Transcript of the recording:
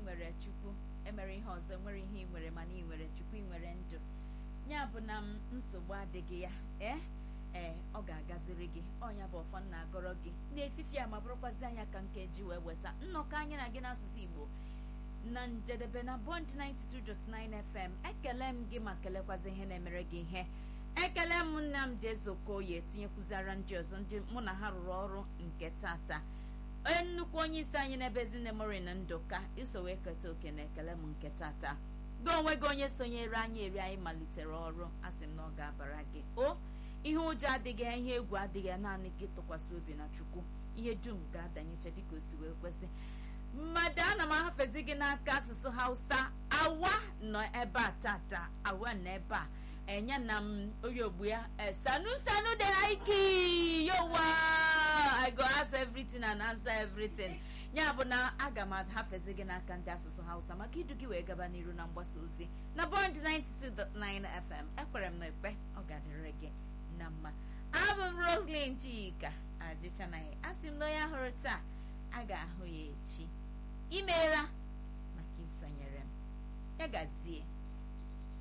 nwere chukwu emere ihe ọzọ nwere ihe ị nwere mana ị nwere chukwu ị nwere ndụ ya bụ na m nsogbu adịghị ya ee ee ọ ga-agaziri gị ọnya bụ ọfọ nna agọrọ gị n'efifi a ma bụrụkwazi anya ka nke ji wee weta nnọkọ anyị na gị n'asụsụ igbo na njedebe na bond 92.9 fm ekele m gị ma kelekwazi ihe na-emere gị ihe ekele m nnamdị ezeokoye tinyekwuzara ndị ọzọ ndị mụ na ha rụrụ ọrụ nke tata onye nnukwu onye isi anyị n'ebe ezinne mori na ndụka iso wee keta oke na ekele m nke tata gị onwe gị onye sonyere anyị eri anyị malitere ọrụ asị m na ọ ga-abara gị o ihe ụjọ adịghị ya ihe egwu adịghị ya naanị gị tụkwasị obi na chukwu ihe dum ga-adanyecha dịka o si wee kwesị mmadụ ana m ahafezi gị n'aka asụsụ hausa awa nọ ebe a tata awa nọ ebe a enye na m onye ogbu ya sanu sanu de haiki yowa i go ask everything and answer everything ya bụ na aga m ahafezi gị n'aka ndị asụsụ hausa maka idu gị wee gaba n'iru na mgbasa ozi na bond 92.9 fm ekwere m na ekpe ọ ga-adịrị gị na mma abụ m roslyn chika ajịchanaghị asị m na onye hụrụ taa a ga-ahụ ya echi imeela maka isonyere m ya gazie